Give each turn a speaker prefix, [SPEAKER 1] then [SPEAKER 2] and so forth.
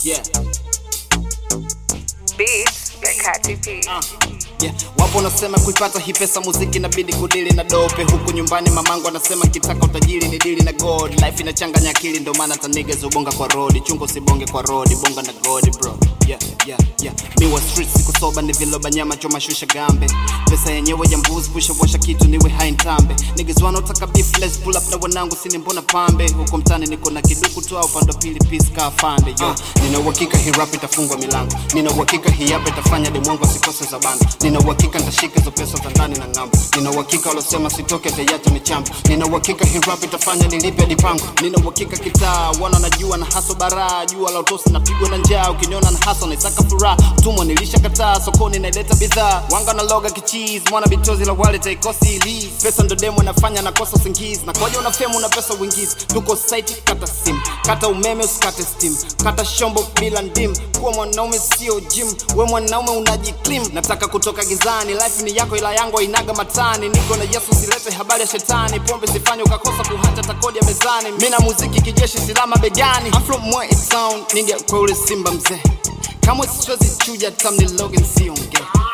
[SPEAKER 1] Yeah.
[SPEAKER 2] Beats by Kati P.
[SPEAKER 1] Yeah. Wapo wanasema kuipata hii pesa muziki inabidi kudili na dope huku nyumbani mamangu anasema kitaka utajiri ni dili na god life inachanganya akili ndio maana taniga zubonga kwa road chungo sibonge kwa road bonga na god bro yeah, yeah, yeah. mi wa street siku soba ni viloba nyama choma shusha gambe pesa yenyewe ya mbuzi pusha washa kitu niwe hai ntambe niggas wanaotaka beef let's pull up na wanangu sini mbona pambe huko mtani niko na kiduku tu au pando pili peace ka afande yo nina uhakika hii rap itafungwa milango nina uhakika hii hapa itafanya demwangu asikose za bando nina uhakika nitashika hizo pesa za ndani na ng'ambo nina uhakika walosema sitoke tayata michambo nina uhakika hii rap itafanya nilipe dipango nina uhakika kitaa wana najua na haso baraa jua la utosi napigwa na njaa ukiniona na haso naisaka furaha tumwa nilisha kataa sokoni naileta bidhaa wanga na loga kichizi mwana bitozi la wale taikosi ili pesa ndo demo nafanya nakosa usingizi na koja unafemu na pesa uingizi tuko site kata sim kata umeme usikate steam kata shombo bila ndim kuwa mwanaume sio gym we mwanaume unajiklim nataka kutoka gizani life ni yako ila yangu inaga matani niko na yesu silete habari ya shetani pombe sifanye ukakosa kuhata takodi ya mezani mi na muziki kijeshi silama begani I'm from Mwai town nige kwa ule simba mzee kamwe siwezi chuja tamni logan siongee